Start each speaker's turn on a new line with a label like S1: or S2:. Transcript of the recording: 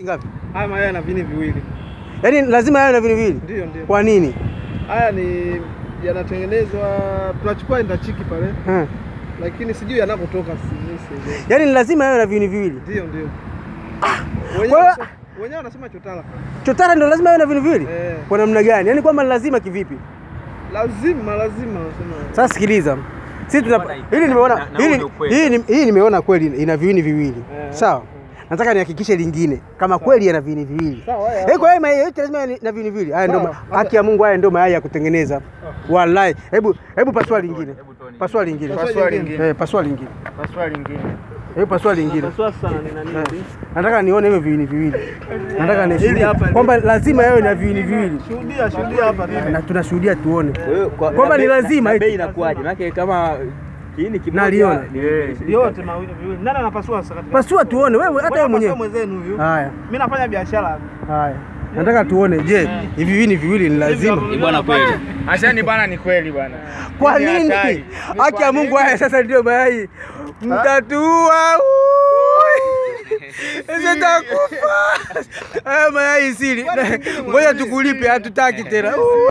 S1: Ngapi?
S2: Haya mayai yana vini viwili.
S1: Yaani lazima yawe na vini viwili.
S2: Ndio, ndio.
S1: Kwa nini?
S2: Haya ni yanatengenezwa, tunachukua endachiki pale,
S1: Eh.
S2: lakini sijui yanapotoka sijui sielewi.
S1: Yaani ni lazima yawe na vini viwili.
S2: Ndio, ndio.
S1: Kwa
S2: Wenyewe
S1: hiyo-
S2: wanasema- wenyewe wanasema chotara.
S1: Chotara ndio lazima yawe na vini viwili?
S2: Eh,
S1: Kwa namna gani? Yaani kwamba ni lazima kivipi?
S2: lazima lazima wanasema.
S1: Sasa sikiliza. Sisi tuna
S3: Bwana,
S1: hili nimeona
S3: na- na
S1: hili
S3: huu ni ukweli.
S1: hii ni- hii nimeona kweli ina viwini viwili.
S2: Eh.
S1: Sawa. Nataka nihakikishe lingine kama kweli yana viwini viwili.
S2: Sawa, haya
S1: Eh,
S2: hapa.
S1: kwa hiyo mayai yote lazima yawe na viwini viwili. Haya ndio
S2: Sawa.
S1: ma- haki ya Mungu, haya ndio mayai ya kutengeneza. Wallahi. Hebu hebu pasua lingine.
S3: Hebu tuone.
S1: Pasua lingine.
S2: Pasua lingine.
S1: Eh, pasua lingine.
S2: Paswa lingine.
S1: Hebu pasua lingine.
S2: Paswa sana ni nani?
S1: Eh, Nataka nione hivyo viwini viwili. Nataka
S2: Hili
S1: nishuhudie
S2: hapa ni-
S1: kwamba lazima yawe na viwini viwili.
S2: Shuhudia, shuhudia hapa nini?
S1: Na tunashuhudia tuone.
S3: Kwa hiyo kwa-
S1: Kwamba
S3: na
S1: ni
S3: bei-
S1: lazima
S3: na
S1: eti.
S3: bei inakuwaje? Maana kama kiini kimoja
S1: Naliona.
S3: ni- ni-
S2: Yote mawili viwili. Nani anapasua sasa? katika-
S1: Pasua tuone wewe hata wewe mwenyewe.
S2: mwenzenu huyu.
S1: Haya.
S2: Mimi nafanya biashara.
S1: Haya. Nataka tuone je, hivi viwini viwili ni lazima?
S2: Hivi
S3: bwana kweli.
S4: Ashani bana, ni kweli bwana.
S1: Kwa
S4: Ni
S1: nini?
S4: hatari.
S1: Haki ya Mungu haya sasa ndio mayai. Mtatua. Sitakufa. Haya mayai siri. Ngoja tukulipe hatutaki tena.